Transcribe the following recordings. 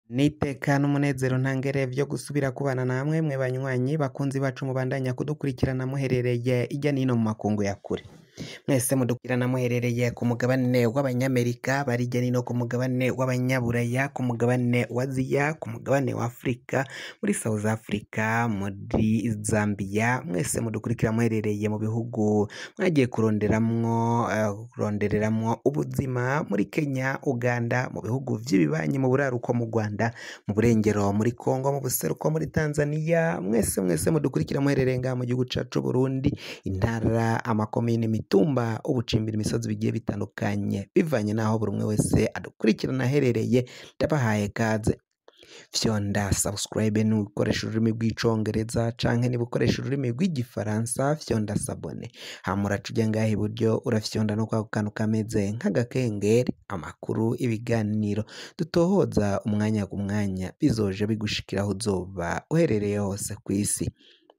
Niteka n'umunezero ntangere vyo gusubira kubana namwe mwe banywanyi bakunzi bacu mubandanya kudukurikirana muherereye irya nino mu makungu ya kure mwese mudukurikirana muherereye ku mugabane w'abanyamerika bari irya nino ku mugabane w'abanyaburaya ku mugabane wa aziya ku mugabane wa afurika muri south africa muri zambia mwese mudukurikira muherereye mu bihugu mwagiye kuronderamwo eh, kurondereramwo ubuzima muri kenya uganda mu bihugu vy'ibibanyi mu buraruko mu rwanda mu burengero muri Kongo mu buseruko muri Tanzania mwese mwese mudukurikira muherereye ngaha mu gihugu cacu Burundi intara amakomine imitumba ubucimbira imisozi bigiye bitandukanye bivanye naho buri umwe wese adukurikirana aherereye ndabahaye kaze fyonda subscribe ni ukoresha ururimi rw'icongereza canke niba ukoresha ururimi rw'igifaransa fyonda sabone hama uraca ujya ngaha iburyo urafyonda no kwa kantu kameze nk'agakengeri amakuru ibiganiro dutohoza umwanya ku mwanya bizoje bigushikiraho uzoba uherereye hose ku isi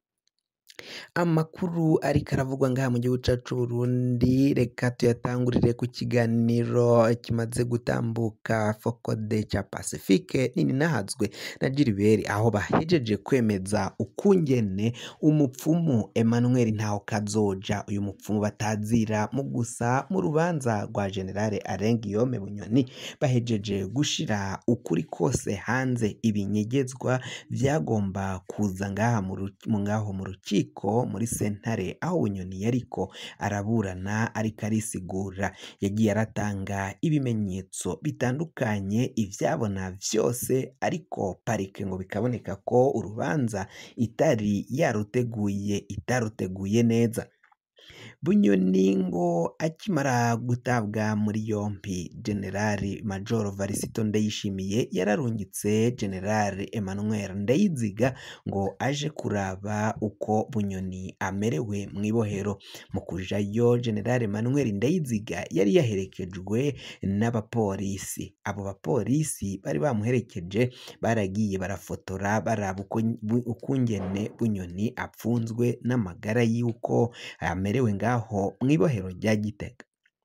amakuru ariko aravugwa ngaha mu gihugu cacu Burundi reka tuyatangurire ku kiganiro kimaze gutambuka fokode ca Pacifique nini nahazwe na Gilbert aho bahejeje kwemeza ukungene umupfumu Emmanuel ntaho kazoja uyu mupfumu batazira mu gusa mu rubanza rwa General Alain Guillaume Bunyoni bahejeje gushira ukuri kose hanze ibinyegezwa vyagomba kuza ngaha mu ru- mu ngaho mu rukiko muri sentare aho Bunyoni yariko araburana ariko arisigura yagiye aratanga ibimenyetso bitandukanye ivyabona vyose ariko parike ngo bikaboneka ko urubanza itari yaruteguye itaruteguye neza Bunyoni ngo akimara gutabwa muri yompi Generali Major Varisito Ndayishimiye yararungitse Generali Emmanuel Ndayiziga ngo aje kuraba uko Bunyoni amerewe mu ibohero mu kujayo Generali Emmanuel Ndayiziga yari yaherekejwe n'abapolisi abo bapolisi bari bamuherekeje baragiye barafotora baraba uko bu- ukungene Bunyoni apfunzwe n'amagara y'uko amerewe ngaho mu ibohero rya Gitega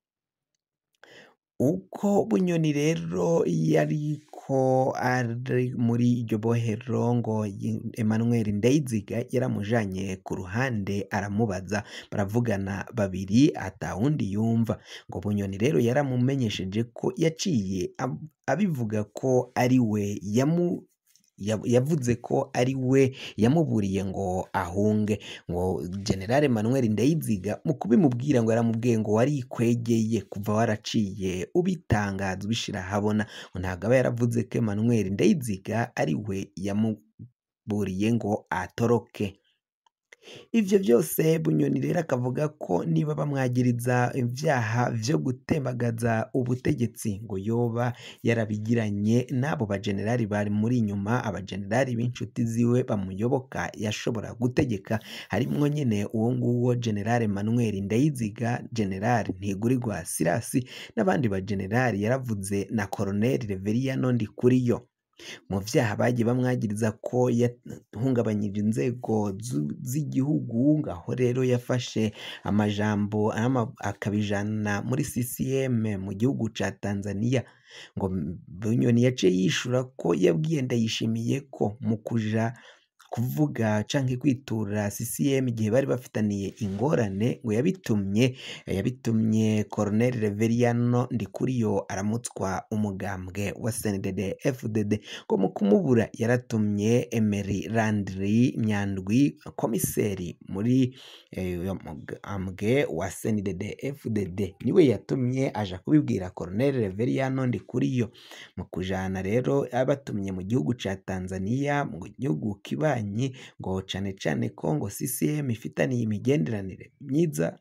uko Bunyoni rero yariko ari muri iryo bohero ngo yi- Emmanuel Ndayiziga yaramujanye ku ruhande aramubaza baravugana babiri atawundi yumva ngo Bunyoni rero yaramumenyesheje ko yaciye ab- abivuga ko ari we yamu yav- yavuze ko ari we yamuburiye ngo ahunge ngo General Emmanuel Ndayiziga mu kubimubwira ngo yaramubwiye ngo warikwegeye kuva waraciye ubitangaza ubishira ahabona ngo ntabwo aba yaravuze ko Emmanuel Ndayiziga ari we yamuburiye ngo atoroke ivyo byose Bunyoni rero akavuga ko niba bamwagiriza ibyaha vyo gutembagaza ubutegetsi ngo yoba yarabigiranye n'abo bajenerali bari muri inyuma abajenerali b'inshuti ziwe bamuyoboka yashobora gutegeka harimwo nyene uwo nguwo General Emmanuel Ndayiziga General Ntigurirwa Sirasi n'abandi bajenerali yaravuze na Colonel Reveriyano Ndikuriyo mu vyaha bagiye bamwagiriza ko yahungabanyije inzego zu- z'igihugu ngaho rero yafashe amajambo ama- akabijana muri CCM mu gihugu ca Tanzania ngo Bunyoni yaciye yishura ko yabwiye Ndayishimiye ko mu kuja kuvuga canke kwitura CCM igihe bari bafitaniye ingorane ngo yabitumye yabitumye Colonel Reveriyano Ndikuriyo aramutswa umugambwe wa CNDD FDD ngo mu kumubura yaratumye Emery Landry Myandwi komiseri muri eh, uyo mugambwe wa CNDD FDD niwe yatumye aja kubibwira Colonel Reveriyano Ndikuriyo mu kujana rero abatumye mu gihugu ca Tanzania mu gihugu kibanyi ngo cane cane ko ngo CCM ifitaniye imigenderanire myiza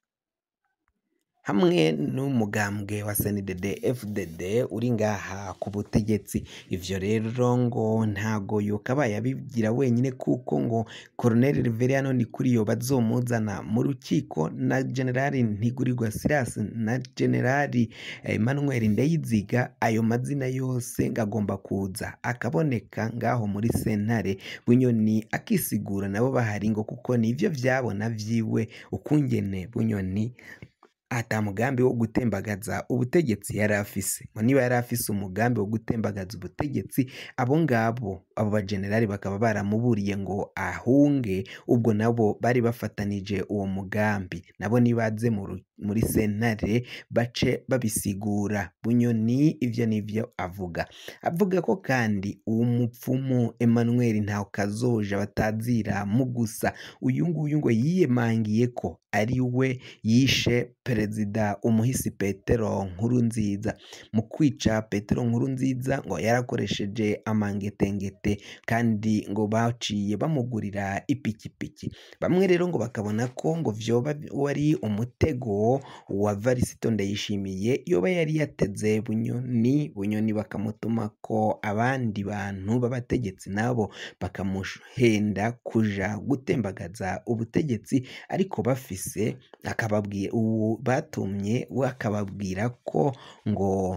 hamwe n'umugambwe wa CNDD FDD uri ngaha ku butegetsi ivyo rero ngo ntago yokabaye abigira wenyine kuko ngo Colonel Reveriyano Ndikuriyo bazomuzana mu rukiko na Generali Ntigurirwa Silas na Generali Emmanuel Ndayiziga ayo mazina yose ngagomba kuza akaboneka ngaho muri sentare Bunyoni akisigura nabo bahari ngo kuko nivyo vyabona vyiwe ukungene Bunyoni ata mugambi wo gutembagaza ubutegetsi yari afise ngo niba yari afise umugambi wo gutembagaza ubutegetsi abo ngabo abo bajenerali bakaba baramuburiye ngo ahunge ubwo nabo bari bafatanije uwo mugambi nabo nibaze mu ru- muri sentare bace babisigura bunyoni ivyo nivyo avuga avuga ko kandi uwo mupfumu Emmanuel ntaho kazoja batazira mu gusa uyu nguyu ngo yiyemangiye ko ari we yishe perezida umuhisi Petero Nkurunziza mu kwica Petero Nkurunziza ngo yarakoresheje amangetengete kandi ngo baciye bamugurira ipikipiki bamwe rero ngo bakabona ko ngo vyoba wari umutego wa Varisito Ndayishimiye yoba yari yateze Bunyoni Bunyoni bakamutuma ko abandi bantu b'abategetsi nabo bakamuhenda kuja gutembagaza ubutegetsi ariko bafise akababwira uwo batumye we akababwira ko ngo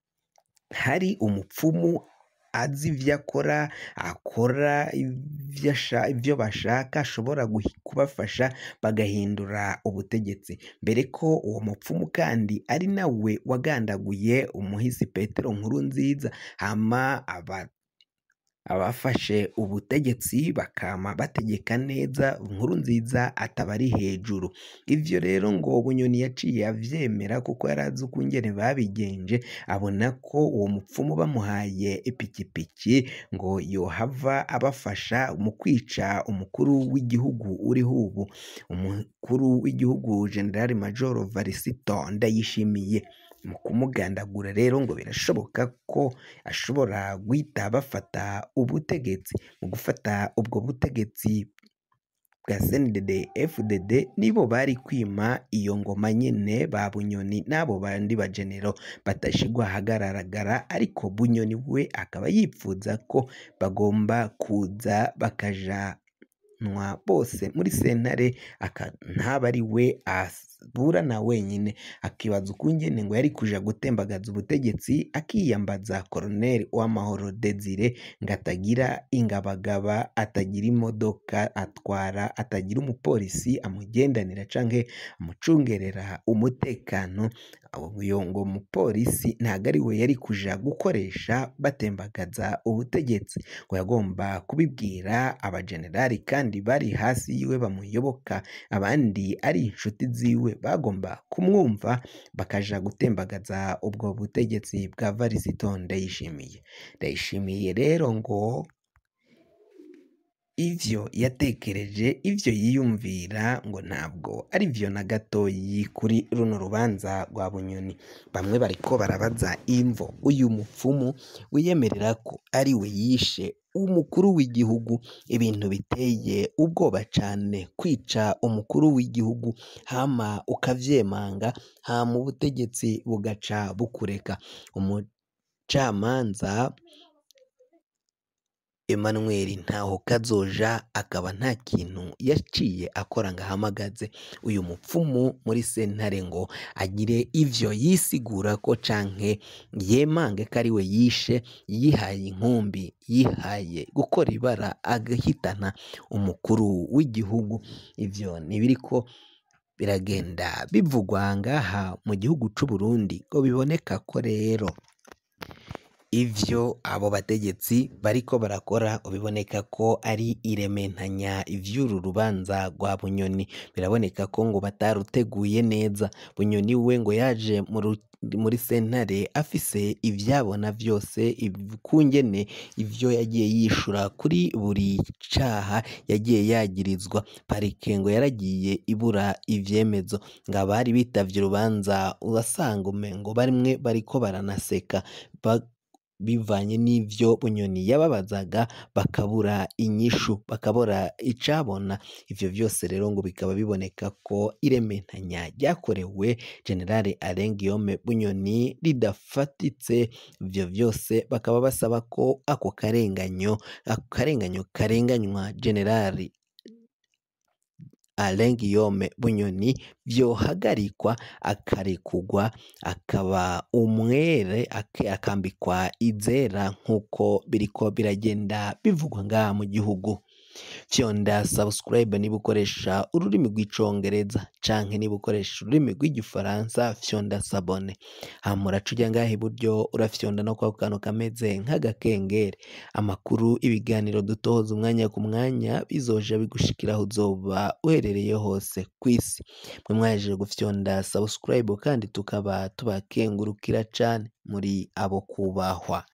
hari umupfumu azi ivyo akora akora ivyo asha- ivyo bashaka ashobora guhi- kubafasha bagahindura ubutegetsi mbere ko uwo mupfumu kandi ari nawe wagandaguye umuhisi Petero Nkurunziza hama aba abafashe ubutegetsi bakama bategeka neza inkuru nziza ataba ari hejuru ivyo rero ngo bunyoni yaciye avyemera kuko yari azi ukungene babigenje abona ko uwo mupfumu bamuhaye ipikipiki ngo yohava abafasha mu kwica umukuru w'igihugu uriho ubu umukuru w'igihugu generali majoro varisito ndayishimiye mu kumugandagura rero ngo birashoboka ko ashobora guhita bafata ubutegetsi mu gufata ubwo butegetsi bwa CNDD FDD nibo bari kwima iyo ngoma nyene ba Bunyoni n'abo bandi bajenero batashigwa ahagaragara ariko Bunyoni we akaba yipfuza ko bagomba kuza bakajanwa bose muri sentare aka ntaba ari we aburana wenyine akibaza ukungene ngo yari kuja gutembagaza ubutegetsi akiyambaza Colonel Uwamahoro Desire ngo atagira ingabagaba atagira imodoka atwara atagira umupolisi amugendanira canke amucungerera umutekano uyo ngo umupolisi ntago ari we yari kuja gukoresha batembagaza ubutegetsi ngo yagomba kubibwira abajenerali kandi bari hasi yiwe bamuyoboka abandi ari inshuti ziwe bagomba kumwumva bakaja gutembagaza ubwo butegetsi bwa Varisito Ndayishimiye Ndayishimiye rero ngo ivyo yatekereje ivyo yiyumvira ngo ntabwo ari vyo na gatoyi kuri runo rubanza rwa Bunyoni bamwe bariko barabaza imvo uyu mupfumu wiyemerera ko ari we yishe umukuru w'igihugu ibintu biteye ubwoba cane kwica umukuru w'igihugu hama ukavyemanga hama ubutegetsi bugaca bukureka umucamanza Emmanuel ntaho kazoja akaba nta kintu yaciye akora ngo ahamagaze uyu mupfumu muri sentare ngo agire ivyo yisigura ko canke yemange ko ari we yishe yihaye inkumbi yihaye gukora ibara agahitana umukuru w'igihugu ivyo ntibiriko biragenda bivugwa ngaha mu gihugu c'u Burundi ngo biboneka ko rero ivyo abo bategetsi bariko barakora biboneka ko ari irementanya ivy'uru rubanza rwa Bunyoni biraboneka ko ngo bataruteguye neza Bunyoni we ngo yaje mu ru- muri sentare afise ivyabona vyose kungene ivyo yagiye yishura kuri buri caha yagiye yagirizwa parike ngo yaragiye ibura ivyemezo ngo abari bitavye urubanza urasanga umengo barimwe bariko baranaseka ba- bivanye n'ivyo Bunyoni yababazaga bakabura inyishu bakabura icabona ivyo vyose rero ngo bikaba biboneka ko irementanya ryakorewe General Alain Guillaume Bunyoni ridafatitse ivyo vyose bakaba basaba ko ako karenganyo ako karenganyo karenganywa General Alain Guillaume Bunyoni vyohagarikwa akarekugwa akaba umwere ake- akambikwa izera nk'uko biriko biragenda bivugwa ngaha mu gihugu fyonda subscribe niba ukoresha ururimi rw'icongereza canke niba ukoresha ururimi rw'igifaransa fyonda sabone hama uraca uja ngaha iburyo urafyonda no kwako kantu kameze nk'agakengeri amakuru ibiganiro dutoza umwanya ku mwanya bizoja bigushikira aho uzoba uherereye hose kw'isi mwe mwahejeje gufyonda subscribe kandi tukaba tubakengurukira cane muri abo kubahwa